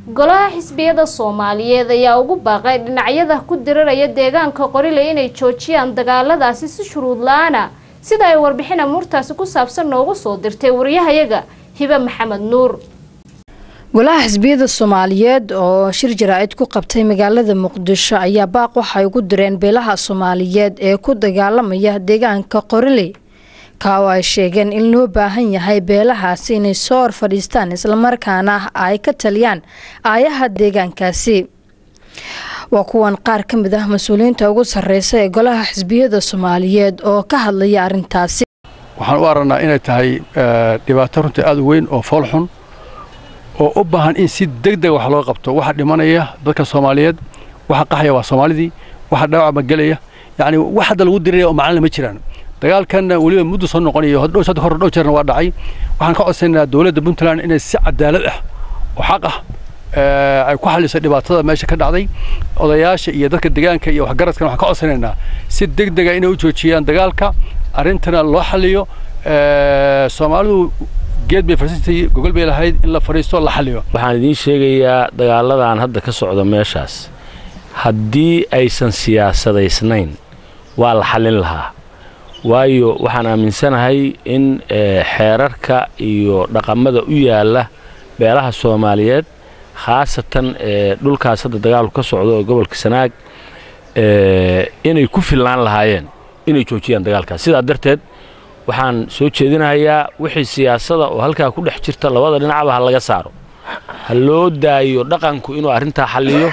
golaha xisbiyada soomaaliyeed ayaa ugu baaqay dhinacyada ku diriraya deegaanka qorile inay joojiyaan dagaaladaasi si shuruud la-aana sida ay warbixin amuurtaasi ku saabsan noogu soo dirtay wariyahayaga hibe maxamed nuur golaha xisbiyada soomaaliyeed oo shir jaraa'id ku qabtay magaalada muqdisho ayaa baaq waxay ugu direen beelaha soomaaliyeed ee ku dagaalamaya deegaanka qorile ka oo ay sheegeen in loo baahan yahay beelahaasi inay soo hor fadhiistaan islamarkaana ay ka taliyaan aayaha deegaankaasi waa kuwan qaar ka mid ah mas-uuliyiinta ugu sarreysa ee golaha xisbiyada soomaaliyeed oo ka hadlaya arrintaasi waxaan u aragnaa inay tahay dhibaato runtii aada u weyn oo foolxun oo u baahan in si deg dega wax loo qabto waxa dhimanaya dadka soomaaliyeed waxa qaxaya waa soomaalidii waxa dhaawac magelaya yacni wax hadda lagu diriraya oo macalina ma jiraan dagaalkanna weliba muddo soo noqonayo hor dhow jeerna waa dhacay waxaan ka codsanaynaa dowladda puntland inay si cadaalad ah oo xaq ah ay ku xalliso dhibaatada meesha ka dhacday odayaasha iyo dadka deegaanka iyo waxgaradkana waxaan ka codsanaynaa si deg dega inay u joojiyaan dagaalka arrintana loo xalliyo soomaalidu geed bay fariisatay gogol bay lahayd in la fadhiisto la xalliyo waxaan idiin sheegayaa dagaaladan hadda ka socda meeshaas haddii aysan siyaasadaysnayn waa la xallin lahaa waayo waxaan aaminsanahay in xeerarka iyo dhaqamada u yaalla beelaha soomaaliyeed khaasatan dhulkaas hadda dagaalku ka socdo oo gobolka sanaag inay ku filnaan lahaayeen inay joojiyaan dagaalkaas sidaa darteed waxaan soo jeedinahayaa wixii siyaasada oo halkaa ku dhex jirta labada dhinacba ha laga saaro ha loo daayo dhaqanku inuu arrintaa xalliyo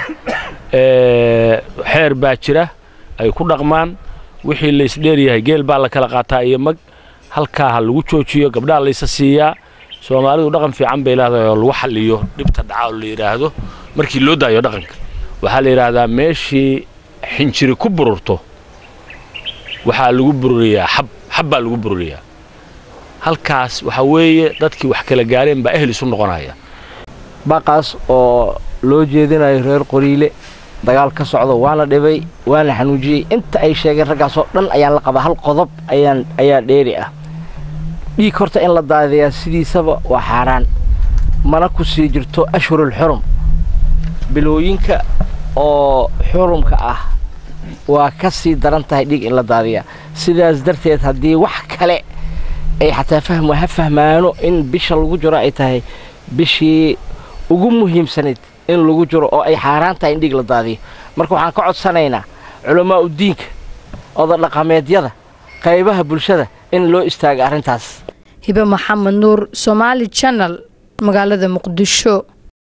xeer baa jira ay ku dhaqmaan wixii laysdheeryahay geel baa la kala qaataa iyo mag halkaa ha lagu joojiyo gabdhaha laysa siiyaa soomaalidu dhaqan fiican bay leedahay oo lagu xalliyo dhibta dhaca oo la yidhaahdo markii loo daayo dhaqanka waxaa la yidhaahdaa meeshii xinjiri ku bururto waxaa lagu bururiyaa xab xab baa lagu bururiyaa halkaas waxaa weeye dadkii wax kala gaareen baa ehel isu noqonaya baqaas oo loo jeedinayo reer qoriile dagaal ka socdo waa la dhibay waa la xanuujiyey inta ay sheegeen raggaasoo dhan ayaan la qabaa hal qodob ayaan ayaa dheeri ah dhiig horta in la daadiyaa sidiisaba waa xaaraan mana ku sii jirto ashhurul xurum bilooyinka oo xurumka ah waa ka sii daran tahay dhiig in la daadiyaa sidaas darteed haddii wax kale ay xataa fahmo ha fahmaano in bisha lagu jiro ay tahay bishii ugu muhiimsanayd in lagu jiro oo ay xaaraan tahay in dhiig la daadiyo marka waxaan ka codsanaynaa culammaa udiinka odadhaqameedyada qaybaha bulshada in loo istaaga arrintaas hibe maxamed nuur somaali janal magaalada muqdisho